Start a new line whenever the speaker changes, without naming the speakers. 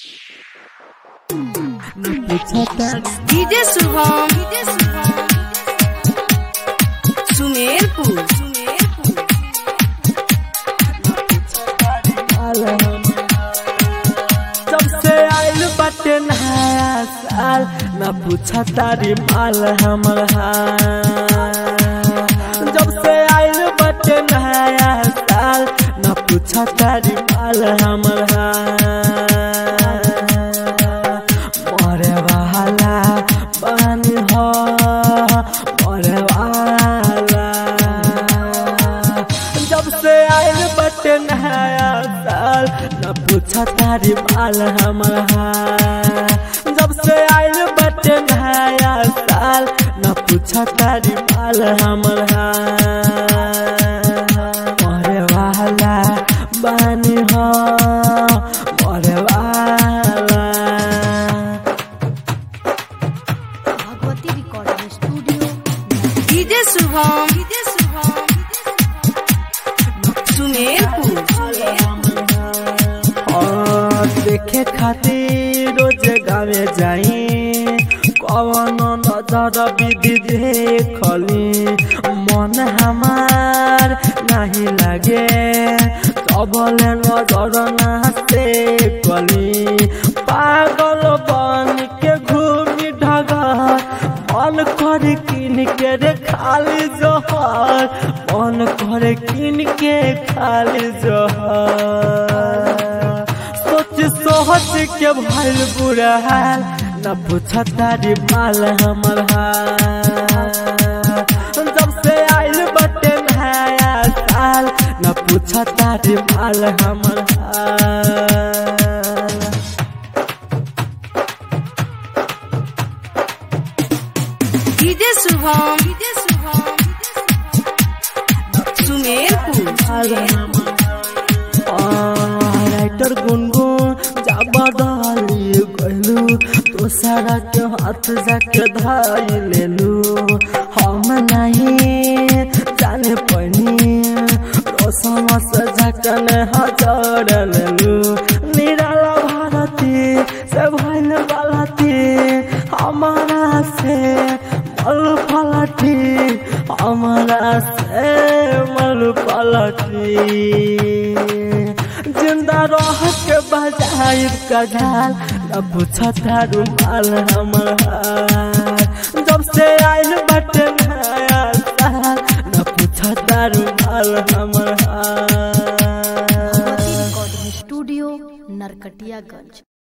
DJ Shubham DJ Shubham Sumerpur Sumerpur
जब से आइल बाटे नया साल न पूछा तारी माल हमर हाल जब से आइल बाटे नया साल न पूछा तारी माल हमर हाल मरे वाला पानी हो मरे वाला जब से आइल बटे नया साल न पूछा तारी माल हमर हाल जब से आइल बटे नया साल न पूछा तारी माल हमर हाल मरे वाला बानी हो मरे वाला
Bhagwati recording studio
DJ Shubham DJ Shubham Sumerpur
और देखे खातिर रोज गावे जाई कवन नजर विधि देखली मन हमार नहीं लागे सबले नजर नाचे कली पागल बन के घूमी ढगर मन कर किन के रे खाली जहर मन कर किन के खाली जहर सोच सोच के भइल बुरा हाल न पूछ तारी माल हमर हाल जब से आइल बटे नया साल न पूछ तारी माल हमर हाल
DJ Shubham DJ Shubham Sumerpur
writer Gungun जाबदाली गलू तो सारा के हाथ जाके धाई लेलू हम नहीं जाने पनी रोशन से जाकन हजार लेलू निराला भारती से भइल बालती हमारा से मल पलटी हमारा से मल पलटी जिंदा रह के बजाय कजाल न पूछा तारू माल हमर हाल जब से आइल बटे नया साल न पूछा तारू माल हमर हाल
भगवती रिकॉर्डिंग स्टूडियो नरकटियागंज